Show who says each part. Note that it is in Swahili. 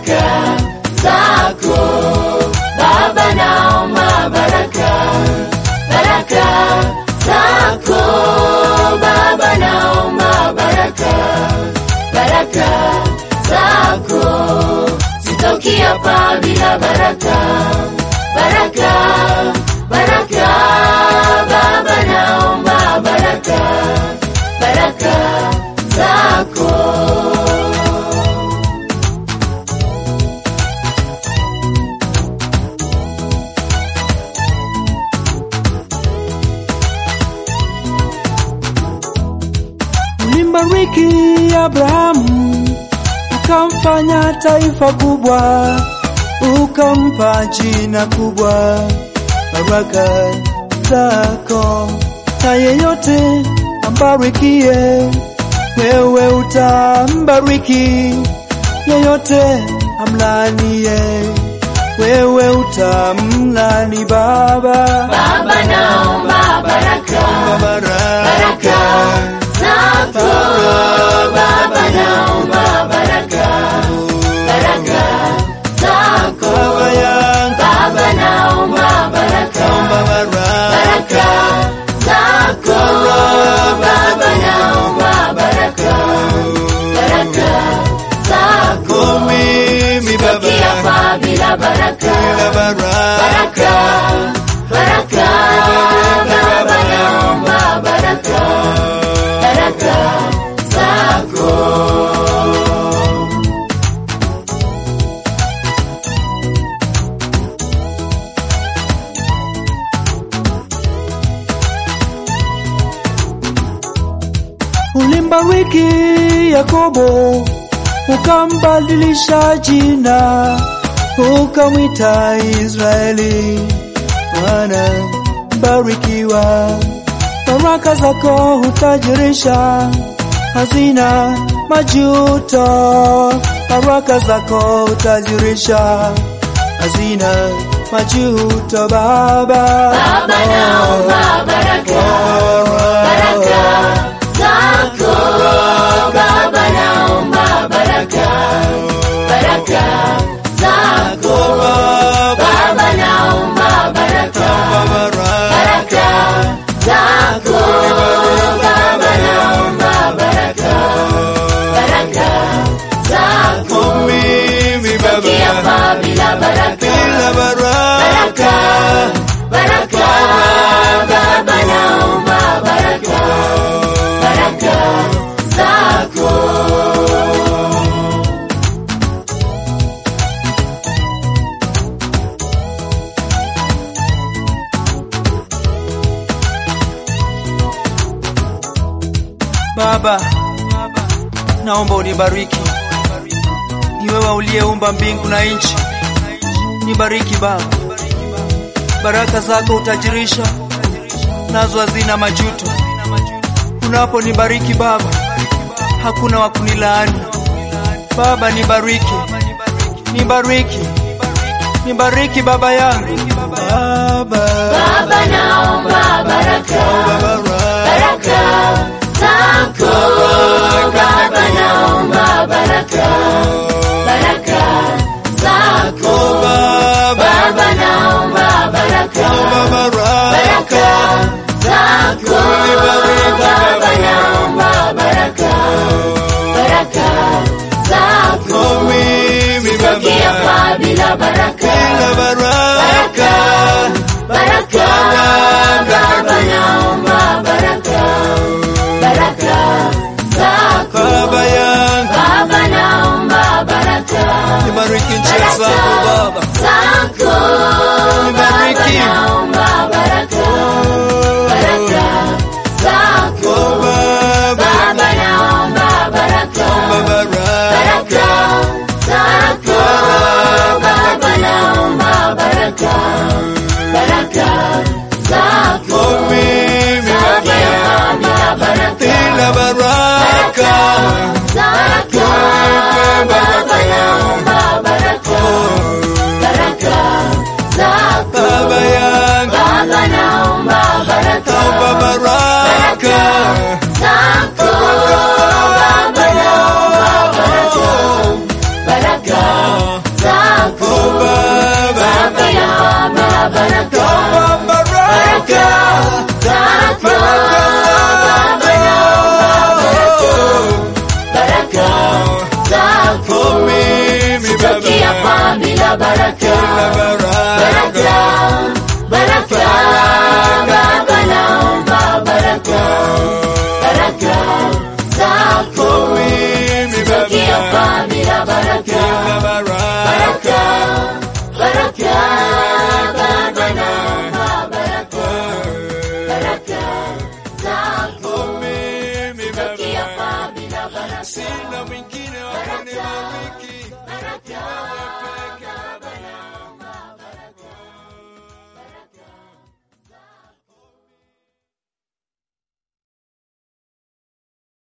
Speaker 1: baraka zako Baba, naomba baraka baraka zako Baba, naomba baraka baraka zako sitoki hapa bila baraka baraka baraka Baba, naomba baraka baraka zako
Speaker 2: Ulimbariki Abrahamu ukamfanya taifa kubwa, ukampa jina kubwa. Baraka zako na yeyote ambarikie, wewe utambariki. Yeyote amlanie, wewe utamlani. Baba,
Speaker 1: Baba, naomba baraka baraka zako Baba, naomba baraka baraka zako
Speaker 2: Baba yangu,
Speaker 1: Baba, naomba baraka baraka zako Baba, naomba baraka baraka zako
Speaker 2: mimi
Speaker 1: Kia
Speaker 2: Baba,
Speaker 1: pa bila baraka
Speaker 2: baraka
Speaker 1: baraka baraka Baba, naomba baraka baraka zako
Speaker 2: Ulimbariki Yakobo, ukambadilisha jina, ukamwita Israeli. Bwana barikiwa, baraka zako hutajirisha, hazina majuto. Baraka zako hutajirisha, hazina majuto. Baba,
Speaker 1: Baba, naomba baraka baraka zako Baba, naomba baraka baraka zako Baba, naomba baraka baraka zako Baba, naomba baraka baraka zako
Speaker 2: mimi
Speaker 1: Kia pa bila baraka baraka baraka Baba, naomba baraka baraka zako
Speaker 2: Baba, naomba unibariki. Ni wewe uliyeumba mbingu na nchi. Nibariki Baba, baraka zako utajirisha, nazo hazina majuto. Unaponibariki Baba, hakuna wa kunilaani. Baba, nibariki, nibariki, nibariki Baba yangu. Baba,
Speaker 1: Baba, naomba baraka baraka zako Baba, naomba baraka baraka zako Baba, naomba baraka baraka zako Baba, naomba baraka baraka zako Kia pa bila baraka baraka baraka Baba, naomba baraka baraka zako
Speaker 2: Baba yangu,
Speaker 1: Baba, naomba baraka
Speaker 2: nibariki njia zako Baba.
Speaker 1: zako
Speaker 2: Nibariki.
Speaker 1: Baba, naomba baraka baraka zako
Speaker 2: Baba,
Speaker 1: Baba, naomba baraka baraka zako Baba, naomba baraka baraka zako
Speaker 2: mimi
Speaker 1: Kia pa bila baraka
Speaker 2: bila baraka.
Speaker 1: zako Baba, naomba baraka baraka zako
Speaker 2: Baba yangu,
Speaker 1: Baba, naomba baraka
Speaker 2: naomba baraka.
Speaker 1: zako Baba, naomba baraka baraka baraka, baraka, baraka, Baba naomba baraka, baraka zako zitoke hapa bila baraka, baraka, baraka, Baba naomba baraka, baraka zako zitoke hapa bila baraka,
Speaker 2: Sina mwingine wa kunibariki
Speaker 1: baraka